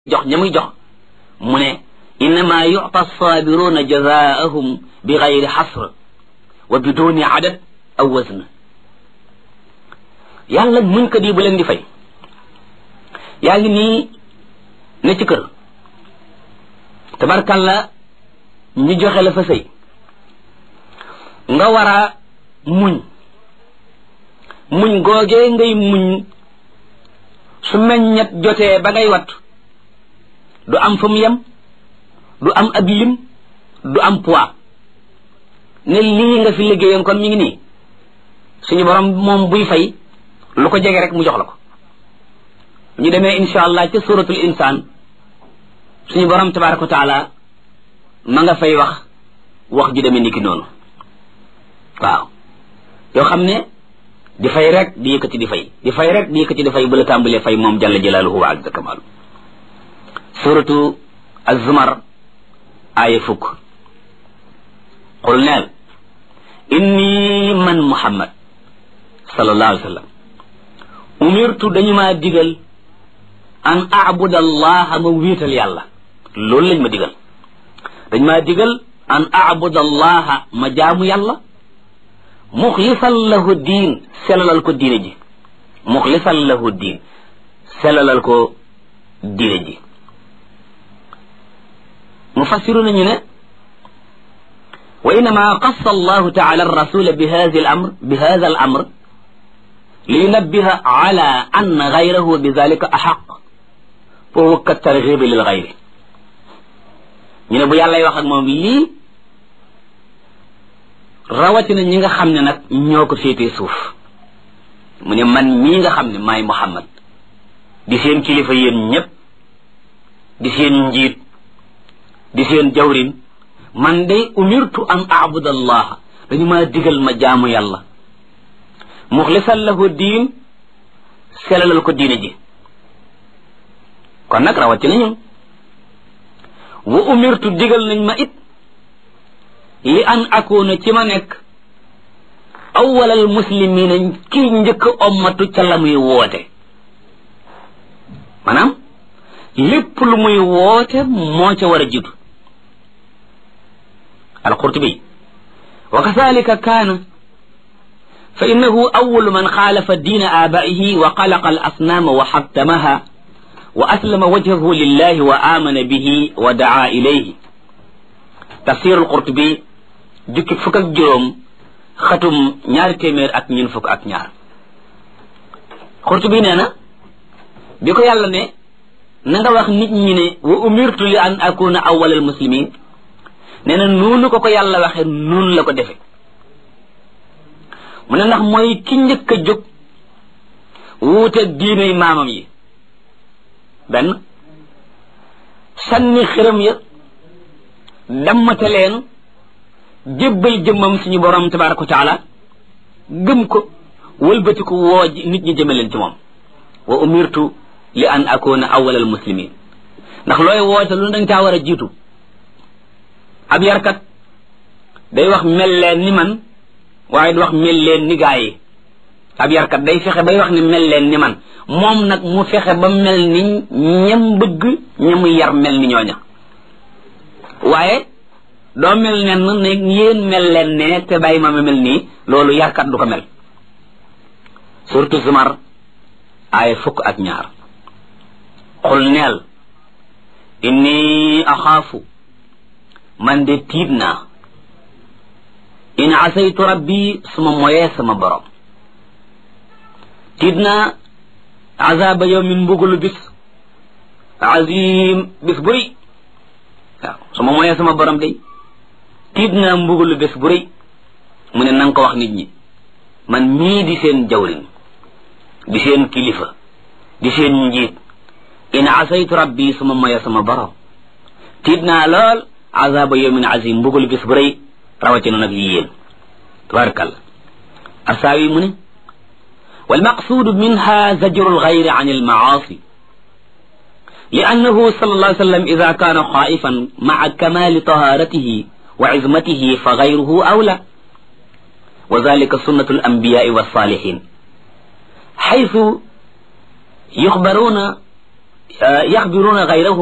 jox ña muy jox mu ne innama yuta sabiruna jazaahum bi gayri xasr wa biduni adad aw wazn yàlla muñ ko di bu leen di fay yaa ngi nii ne ci kër tabarkalla ñu joxe la fa sëy nga war a muñ muñ googee ngay muñ su meññet jotee ba ngay wat du am fa mu yem du am ab lim du am poids ne lii nga fi liggéeyoon kon mi ngi nii suñu borom moom buy fay lu ko jege rek mu jox la ko ñu demee insha allah ca suratul insaan suñu borom tabaraka wa taala ma nga fay wax wax ju demee ni ki noonu waaw yoo xam ne di fay rek di yëkkati di fay di fay rek di yëkkati di fay bu la tàmbalee fay moom jalla jalaaluhu wa azza kamaalu suratu az-zumar aaya fukk qul neel inni man muhammad sallallahu alayhi wa sallam umirtu dañu maa digal an abuda allaha ma wiital yàlla loolu lañ ma digal dañ maa digal an abuda allaha ma jaamu yàlla muxlisan lahu diin selalal ko diine ji muxlisan lahu diin selalal ko diine ji mufassiru nañu ne wa innama qassa allahu taala arrasula bi hada al amr bi hada al amr liyunabbiha ala anna gayrahu bi dalika axaq fa huwa ka targibi lil gayri ñu ne bu yàllay wax ak moom lii rawatina ñi nga xam ne nag ñoo ko féetee suuf mu ne man mii nga xam ne maay Muhammad di seen kilifa yéen ñépp di seen njiit di seen jawrin man day umirtu an abuda allah dañu maa digal ma jaamu yàlla muxlisan lahu diin selalal ko diine ji kon nag rawatina ñun wa umirtu digal nañ ma it li an akuna ci ma nekk awwalal muslimina kii njëkk ommatu ca la muy woote maanaam lépp lu muy woote moo ca war a jiitu alqurtubi wa kadalika kaana fa innahu awalu man xaalafa diina aabaihi wa xalaqa al asnaama wa xattamaha wa aslama wajhahu lillahi wa amana bihi wa daa ilayhi tafsir alqurtubi jukki fukk ak juróom xatum ñaari téeméer ak ñun fukk ak ñaar Qurtubi nee na bi ko yàlla ne na nga wax nit ñi ne wa umirtu li an akuna awwalal muslimin nee na noonu ko ko yàlla waxe noonu la ko defe mu ne ndax mooy ki njëkk a jóg wuute diiney maamam yi benn sànni xiram ya dammate leen jébbal jëmmam suñu borom tabaraka wa taala gëm ko wëlbati ko woo nit ñi jëme leen ci moom wa umirtu li an akuna awwal al muslimin ndax looy woote lu dañ caa war a jiitu ab yarkat day wax mel leen ni man waaye du wax mel leen ni gaa yi ab yarkat day fexe bay wax ni mel leen ni man moom nag mu fexe ba mel ni ñam bëgg ñamu yar mel ni ñooña waaye doo mel nen ne yéen mel leen ne te bàyyi ma ma mel nii loolu yarkat du ko mel surtout zumar ay fukk ak ñaar xul neel inni axaafu man de tiit naa in asaytu rabbi suma moyee sama borom tiit naa azaba yawmin mbugulu bis azim bis buy waaw suma moyee sama borom day tiit naa mbugalu bés bu rëy mu ne nanga ko wax nit ñi man mii di seen jawrin di seen kilifa di seen njiit in asaytu rabbi suma moye sama borom tiit naa lool azaba yawmin azim mbugalu bés bu rëy rawatina nag yi yéen tabarakallah asaawi mu ne walmaqsuudu minha zajru alxayri an almaasi لأنه صلى الله عليه وسلم إذا كان خائفا مع كمال طهارته وعزمته فغيره أولى وذلك سنة الأنبياء والصالحين حيث يخبرون yaxbiruuna gayrahum